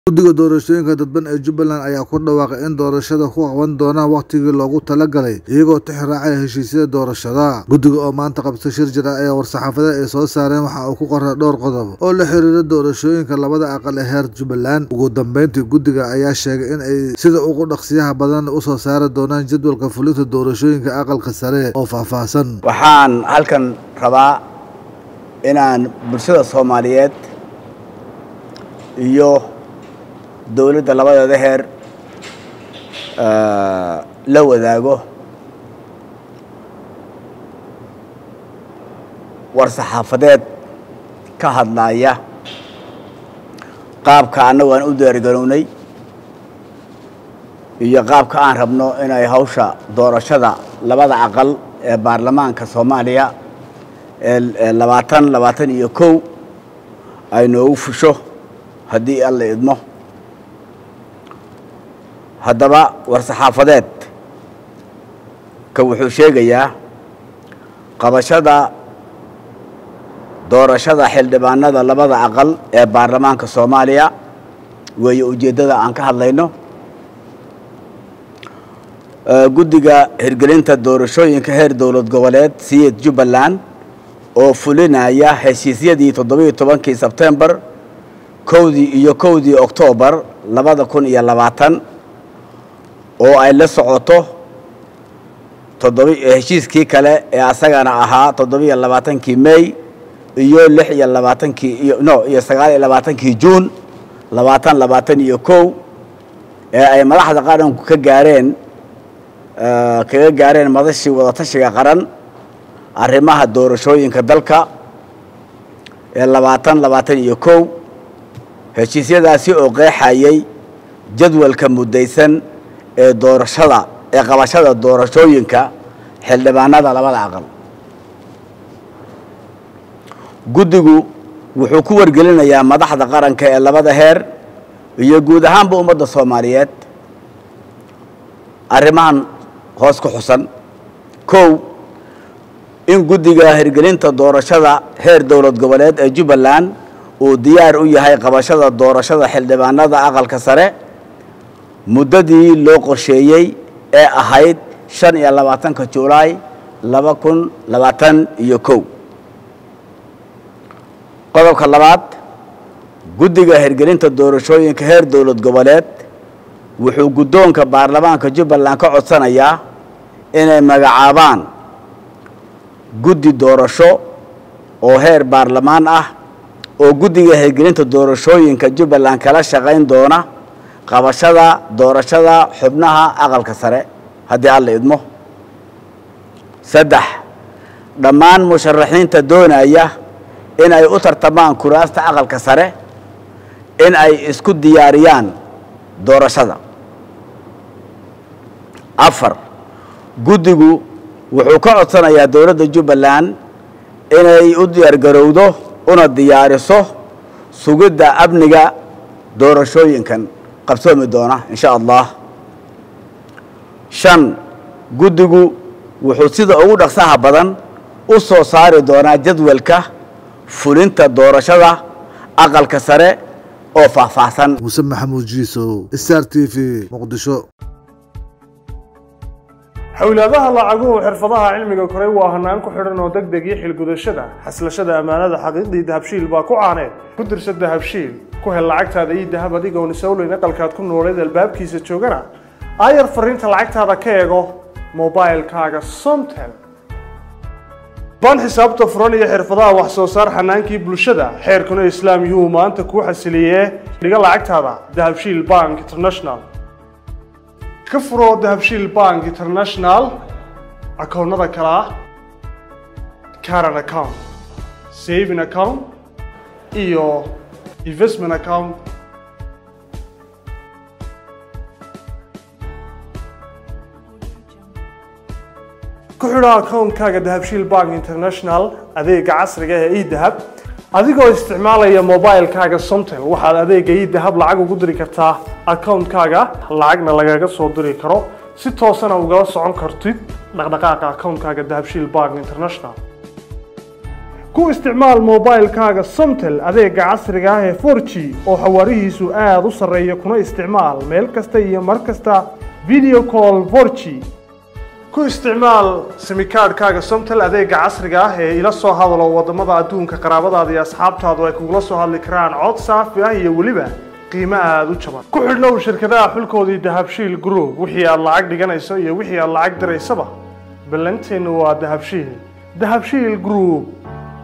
Guddiga Doorashooyinka Dadban ee Jubbaland ayaa ku dhawaaqay in doorashada ku qaban doonaan waqtigii loogu talagalay iyagoo tixraacaya heshiisyada doorashada. Guddiga oo maanta qabtay shir jira ayaa war-saxaafadeed ay soo saareen waxa uu ku qoray dhowr qodob oo la xiriira doorashooyinka labada aqal ee heer Jubbaland. Ugu dambeyntii, guddiga ayaa sheegay in ay sida ugu dhaqsiyaha badan u soo saari doonaan jadwalka fulinta doorashooyinka aqalka sare oo faahfaahsan. waxaan halkan rabaa inaan bulshada soomaaliyeed iyo dowladda labadeeda heer eh, la wadaago war-saxaafadeed ka hadlaya qaabka annagu aan u diyaargarownay iyo qaabka aan rabno inay hawsha doorashada labada aqal ee baarlamaanka soomaaliya ee ee labaatan labaatan iyo kow ay noogu fusho haddii alla idmo haddaba war-saxaafadeed ka wuxuu sheegayaa qabashada doorashada xildhibaanada labada aqal ee baarlamaanka soomaaliya weeye ujeeddada aan ka hadlayno Eh, guddiga hirgelinta doorashooyinka heer dowlad goboleed siyid jubbaland oo fulinaya heshiisyadii toddobiyo tobankii sebtembar kowdii iyo kowdii oktoobar labada kun iyo labaatan oo ay la socoto toddobi heshiiskii kale ee asagana ahaa toddobiyo labaatankii may iyo lix iyo labaatankii iyo no iyo sagaal iyo labaatankii juun labaatan labaatan iyo kow ee ay madaxda qaranku ka gaareen eh, kaga gaareen madashii wadatashiga qaran arrimaha doorashooyinka dalka ee labaatan labaatan iyo kow heshiisyadaasi oo qeexayay jadwalka muddaysan ee doorashada ee qabashada doorashooyinka xildhibaanada labada aqal guddigu wuxuu ku wargelinayaa madaxda qaranka ee labada heer iyo guud ahaanba ummadda soomaaliyeed arrimahan hoos ku xusan kow in guddiga hirgelinta doorashada heer dowlad goboleed ee jubbaland uu diyaar u yahay qabashada doorashada xildhibaanada aqalka sare muddadii loo qorsheeyey ee ahayd shan iyo labaatanka julaay laba kun labaatan iyo kow qodobka labaad guddiga hirgelinta doorashooyinka heer dowlad goboleed wuxuu guddoonka baarlamaanka jubbaland ka codsanayaa inay magacaabaan guddi doorasho oo heer baarlamaan ah oo guddiga hirgelinta doorashooyinka jubbaland kala shaqayn doona qabashada doorashada xubnaha aqalka sare haddii alla idmo saddex dhammaan musharaxiinta doonaya in ay u tartamaan kuraasta aqalka sare in ay isku diyaariyaan doorashada afar guddigu wuxuu ka codsanayaa dowladda jubbaland inay u diyaargarowdo una diyaariso sugidda amniga doorashooyinkan qabsoomi doona in sha allah shan guddigu wuxuu sida ugu dhaqsaha badan u soo saari doonaa jadwalka fulinta doorashada aqalka sare oo faahfaahsan Muse Maxamuud Jiisow, Star TV, Muqdisho. xowlaadaha lacaguhu xirfadaha cilmiga koray waa hanaan ku xidhan oo deg deg iyo xilgudashada xaslashada ammaanada xaqiiqdii dahabshiil baa ku caaneed ku dirsa dahabshiil ku hel lacagtaada iyo dahab adigoon isowleyn aqalkaad ku nooleed albaabkiisa joogana aayar fariinta lacagtaada ka eego mobailkaaga somtel baan xisaabta furan iyo xirfadaha wax soo saar xanaankii bulshada xeerkuna islaam yuu maanta kuu xasiliyee dhiga lacagtaada dahabshiil bank international ka furo dahabshiil bank international akoonnada kale ah current account saving account iyo investment account ku xidho akoonkaaga dahabshiil bank international adeega casriga ee edahab adigoo isticmaalaya mobailkaaga somtel waxaad adeega edahab lacag ugu diri kartaa akoonkaaga lacagna lagaga soo diri karo si toosana ugala socon kartid dhaqdhaqaaqa akoonkaaga dahabshiil bank international ku isticmaal mobilkaaga somtel adeega casriga ah ee 4g oo xawaarihiisu aada u sarreeya kuna isticmaal meel kasta iyo mar kasta video call 4g ku isticmaal simikaadhkaaga somtel adeega casriga ah ee ila soo hadalo wadamada adduunka qaraabadaada iyo asxaabtaadu ay kugula soo hadli karaan cod saafi ah iyo weliba qiimo aada u jaban ku xidhnow shirkadaha xulkoodii dahabshiil group wixii aad lacag dhiganayso iyo wixii aad lacag diraysaba ballanteennu waa dahabshiil dahabshiil group